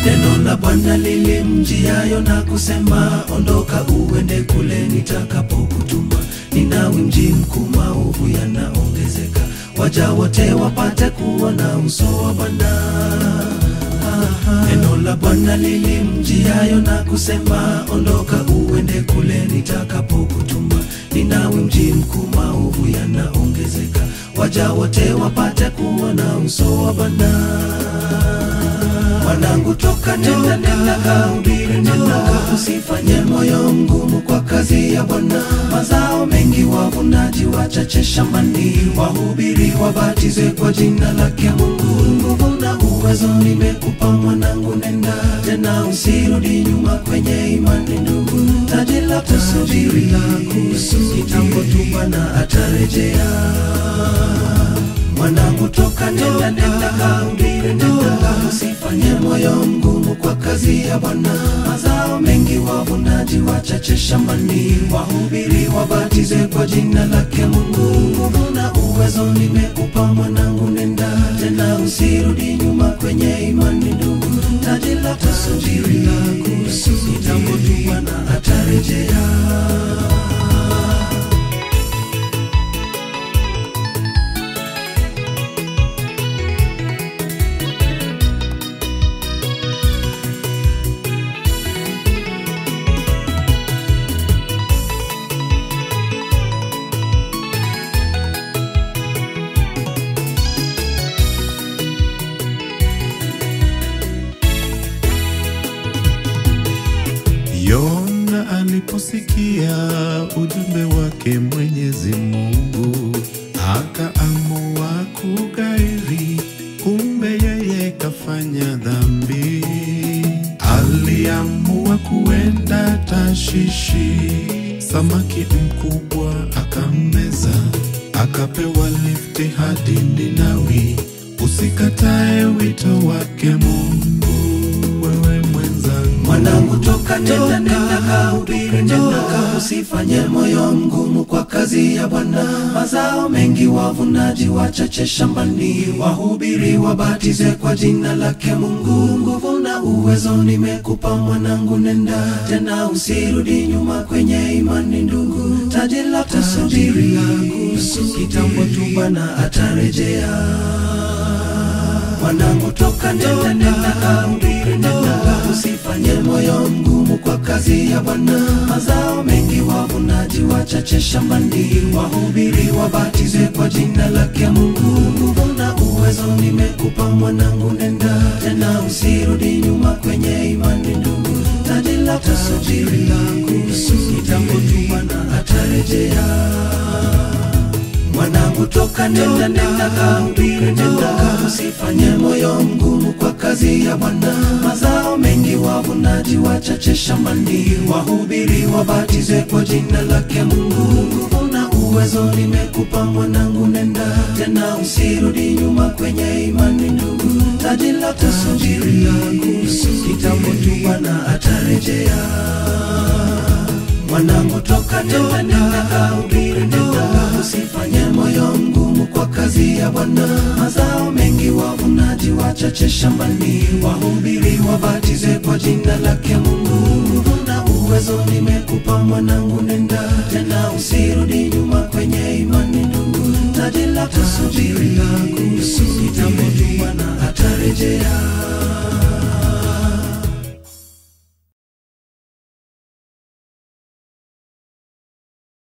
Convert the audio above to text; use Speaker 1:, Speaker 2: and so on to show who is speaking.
Speaker 1: Neno la Bwana lilimjiayo na kusema, ondoka uende kule nitakapokutuma. Ninawi mji mkuu, maovu yanaongezeka, waja wote wapate kuona uso wa Bwana. Neno la Bwana lilimjiayo na kusema, ondoka uende kule nitakapokutuma. Ninawi mji mkuu, maovu yanaongezeka, waja wote wapate kuona uso wa Bwana. Mwanangu toka nenda nenda kahubiri nenda usifanye moyo mgumu kwa kazi ya Bwana mazao mengi wavunaji wachache shambani wahubiri wabatize kwa jina lake Mungu nguvu na uwezo nimekupa mwanangu nenda tena usirudi nyuma kwenye imani ndugu taji la kusubiri la kusubiri kitambo tu Bwana atarejea mwanangu toka nenda nenda kahubiri nenda usifanye moyo mgumu kwa kazi ya Bwana mazao mengi wavunaji wachache shambani wahubiri wabatize kwa jina lake Mungu nguvu na uwezo nimekupa mwanangu nenda tena usirudi nyuma kwenye imani ndugu taji la kusubiri la kusubiri kitambo tu Bwana atarejea
Speaker 2: Yona aliposikia ujumbe wake Mwenyezi Mungu akaamua kugairi, kumbe yeye kafanya dhambi. Aliamua kuenda Tashishi, samaki mkubwa akammeza, akapewa lifti hadi Ninawi. Usikatae wito wake Mungu, wewe mwenzangu.
Speaker 1: Mwanangu toka nenda nenda kahubiri nenda usifanye moyo mgumu kwa kazi ya Bwana mazao mengi wavunaji wachache shambani wahubiri wabatize kwa jina lake Mungu nguvu na uwezo nimekupa mwanangu nenda tena usirudi nyuma kwenye imani ndugu taji la kusubiri kitambo tu Bwana atarejea mwanangu toka nenda nenda kahubiri nenda usifanye moyo mgumu kwa kazi ya Bwana mazao mengi wavunaji wachache shambani wahubiri wabatize kwa jina lake Mungu nguvu na uwezo nimekupa mwanangu nenda tena usirudi nyuma kwenye imani ndugu taji la kusubiri kitambo tu Bwana atarejea mwanangu toka nenda nenda kahubiri nenda usifanye moyo mgumu kwa kazi ya Bwana mazao mengi wavunaji wachache shambani wahubiri wabatize kwa jina lake Mungu nguvu na uwezo nimekupa mwanangu nenda tena usirudi nyuma kwenye imani ndugu taji la kusubiri kitambo tu Bwana atarejea mwanangu toka nenda nenda kahubiri nenda usifanye moyo mgumu kwa kazi ya Bwana mazao mengi wavunaji wachache shambani wahubiri wabatize kwa jina lake Mungu nguvu na uwezo nimekupa mwanangu nenda tena usirudi nyuma kwenye imani ndugu taji la kusubiri kitambo tu Bwana atarejea